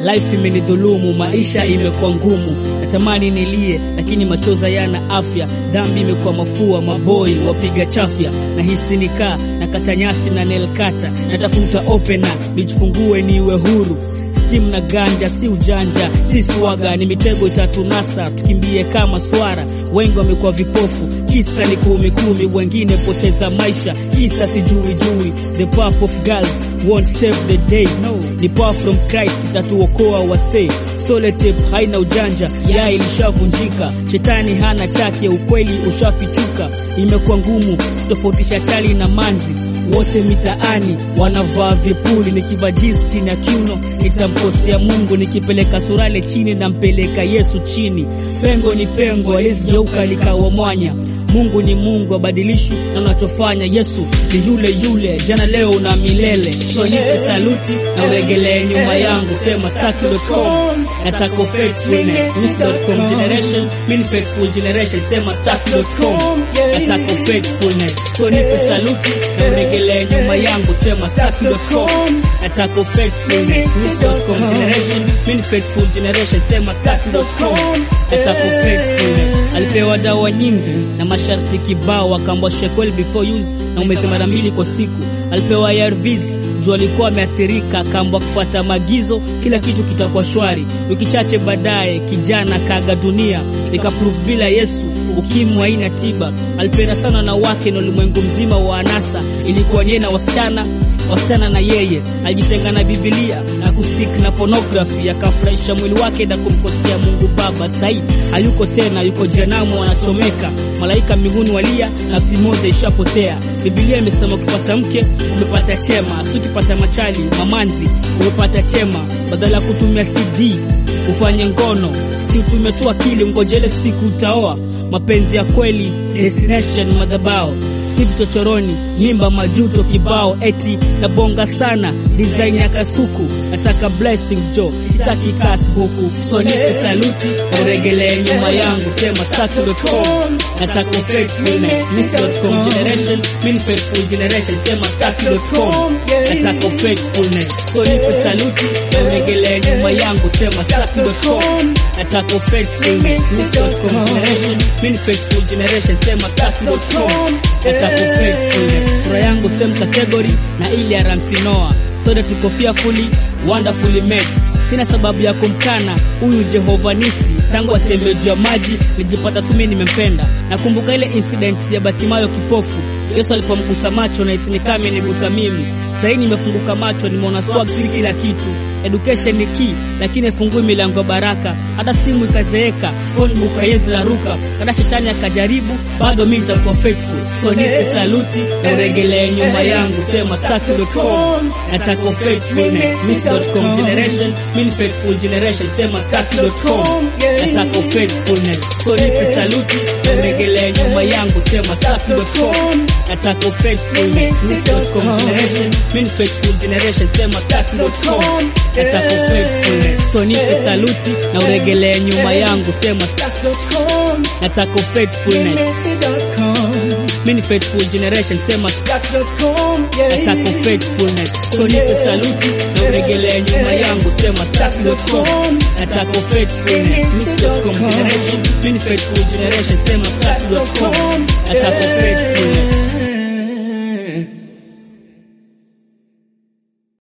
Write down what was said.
life imenidhulumu, maisha imekuwa ngumu, natamani nilie, lakini machozi yana afya. Dhambi imekuwa mafua, maboi wapiga chafya, nahisi nikaa nakata nyasi na nelkata, natafuta opena nijifungue niwe huru Steam na ganja si ujanja, si swaga, ni mitego itatunasa, tukimbie kama swara. Wengi wamekuwa vipofu, kisa ni kumi kumi, wengine poteza maisha, kisa sijui jui. The path of girls won't save the day, no. Ni power from Christ itatuokoa wasee. Solitape haina ujanja, ya ilishavunjika, shetani hana chake, ukweli ushafichuka. Imekuwa ngumu kutofautisha chali na manzi wote mitaani wanavaa vipuli, nikivaa jeans chini ya kiuno nitamkosea Mungu, nikipeleka surale chini nampeleka Yesu chini. Pengo ni pengo, alizigeuka likawa mwanya. Mungu ni Mungu, abadilishwi na unachofanya. Yesu ni yule yule, jana leo na milele. So nipe saluti na uregelee nyuma yangu, sema stack.com, nataka faithfulness Miss.com generation, mini faithful generation, sema stack.com, nataka faithfulness. So nipe saluti na uregelee nyuma yangu, sema stack.com, nataka faithfulness Miss.com generation, mini faithful generation, sema stack.com, nataka faithfulness. Alipewa dawa nyingi na masharti kibao, akaambwa shekel before use na umeze mara mbili kwa siku. Alipewa ARVs juu alikuwa ameathirika, akaambwa kufuata maagizo, kila kitu kitakuwa shwari. Wiki chache baadaye kijana kaaga dunia, ikaprove bila Yesu ukimwi haina tiba. Alipenda sana na wake na ulimwengu mzima wa anasa, ilikuwa yeye na wasichana wasichana na yeye alijitenga na Biblia na kusik na pornography, akafurahisha mwili wake na kumkosea Mungu Baba. Sai hayuko tena, yuko jehanamu, anachomeka. Malaika mbinguni walia, nafsi moja ishapotea. Biblia imesema ukipata mke umepata chema, si ukipata machali mamanzi umepata chema. Badala ya kutumia CD ufanye ngono, si utume tu akili, ngojele siku utaoa. Mapenzi ya kweli destination madhabao si vichochoroni, mimba majuto kibao, eti nabonga sana design ya kasuku, nataka blessings jo, sitaki kasi huku, so nipe saluti na uregelee nyuma yangu, sema stack.com, nataka faithfulness Miss.com generation, mini faithful generation, sema stack.com, nataka faithfulness, so nipe saluti na uregelee nyuma yangu, sema stack.com, nataka faithfulness Miss.com generation, mini faithful generation, sema stack.com, nataka faithfulness. Sura yangu same category na ile ya Ramsey Noah, sote tuko fearfully wonderfully made. Sina sababu ya kumkana huyu Jehova Nisi, tangu atembee juu ya maji nijipata tu mimi nimempenda. Nakumbuka ile incident ya Batimayo kipofu, Yesu alipomgusa macho na isinikame nigusa mimi. Sasa hivi nimefunguka macho, nimeona swag si kila kitu. Education ni key, lakini ifungui milango ya baraka. Hata simu ikazeeka, phone book haiwezi laruka. Hata shetani akajaribu, bado mimi nitakuwa faithful. So nipe saluti na uregelee nyuma yangu, sema stack.com, nataka faithfulness Miss.com generation, mini faithful generation, sema stack.com, nataka faithfulness. So nipe saluti na uregelee nyuma yangu, sema stack.com, nataka faithfulness Miss.com generation, mini faithful generation, sema stack.com, nataka faithfulness. So nipe saluti na uregelee nyuma yangu, sema stack.com, nataka faithfulness mini faithful generation, sema nataka faithfulness. So nipe saluti na uregelee nyuma yangu, sema stack.com, nataka faithfulness. Miss.com generation, mini faithful generation, sema stack.com, nataka faithfulness.